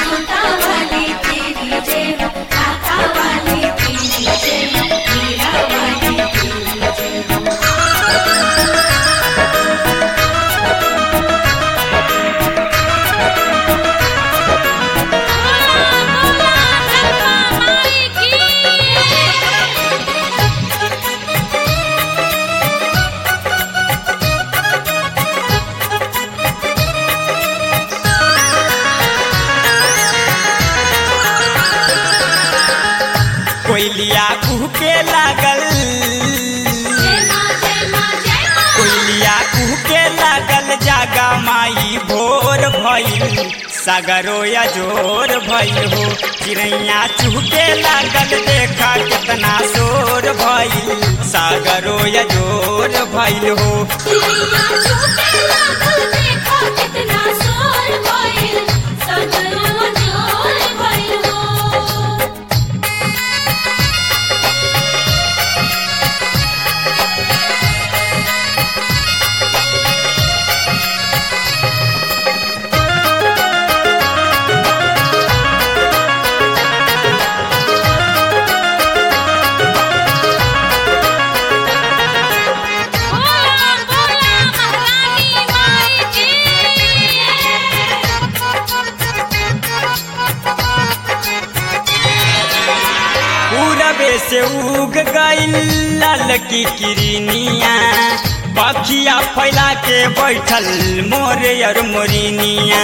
छोटा वाली तेरी जय हो काका वाली तेरी जय हो मीरा वाली तेरी जय हो कोयलिया कुहके लागल जय माँ जय माँ जय माँ कोयलिया कुहके लागल जागा माई भोर भइल सागरो या जोर भइल हो चिड़ैया चुहके लागल देखा कितना शोर भइल सागरो या जोर भइल हो चिड़िया छूटे लागल देखा कितना शोर भइल सगरो जोर भइल हो बोला बोला महारानी माई की पूरबे से उग गईल लाल की किरनिया पखिया फैला के बैठल मोरे और मोरिनिया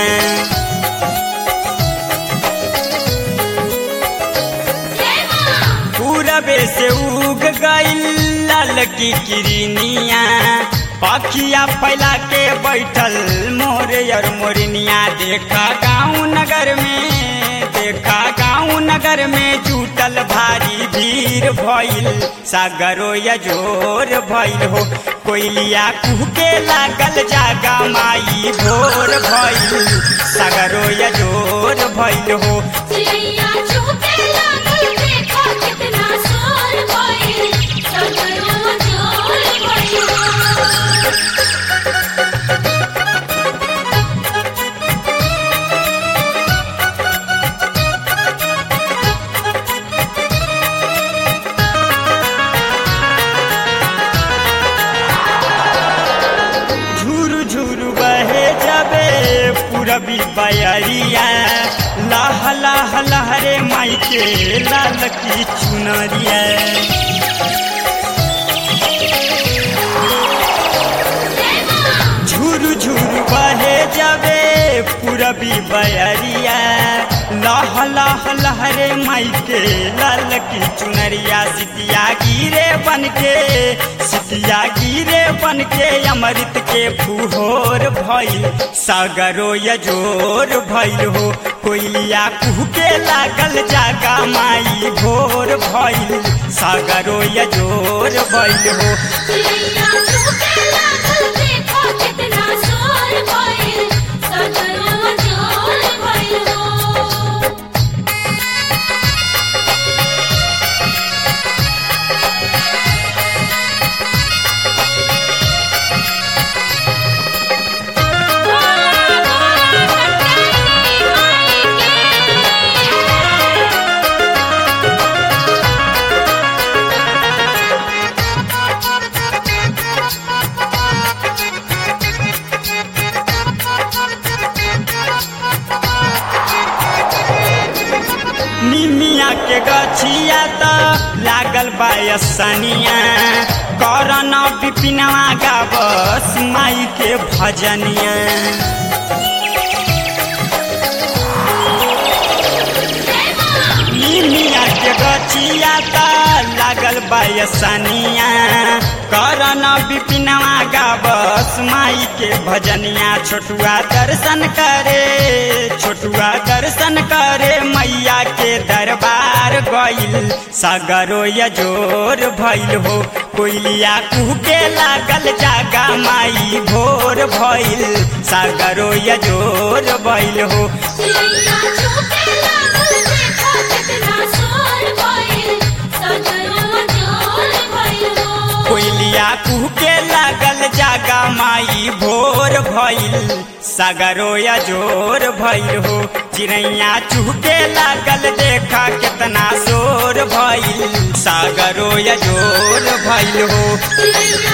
जय माँ पूरबे से उग गईल लाल की किरनिया पखिया फैला के बैठल मोरे और मोरनिया देखा गाँव नगर में देखा गाँव नगर में जुटल भारी भीड़ भइल सागरो या जोर भइल हो कोयलिया कुहके लागल जागा माई भोर भइल सागरो या जोर भइल हो चिड़िया छूटे लागल देखा कितना शोर भइल सगरो जोर भइल हो झुरु झुरु बहे जबे पूरबी बयरिया लाह लाह लहरे माई के लाल की चुनरिया झुरु झुरु बहे जबे पूरबी बयरिया लाह लाह लहरे माई के लाल की चुनरिया सितिया गिरे बन के सितिया गिरे बन के अमृत के फुहोर भइल सागरो यजोर भइल हो कोयलिया कुहके लागल जागा माई भोर भइल सागरो यजोर भइल हो चिड़िया छूटे लागल देखा कितना शोर भइल सगरो जोर भइल हो निमिया के गछिया त लागल बायसनिया करन विपिनवा गावस माई के भजनिया निमिया के गछिया त लागल बायसनिया करन विपिनवा गावस माई के भजनिया छोटुआ दर्शन करे छोटुआ दर्शन करे मैया के दरबार गइल सगरो यजोर भइल हो कोयलिया कुहके लागल जागा माई भोर भइल सागरो यजोर भइल हो चिड़िया छूटे लागल देखा कितना शोर भइल सगरो जोर भइल हो कोयलिया कुहके लागल जागा माई भोर भइल सागरो या जोर भइल हो चिड़ैया चुहके लागल देखा कितना शोर भइल सागरो या जोर भइल हो चिड़ैया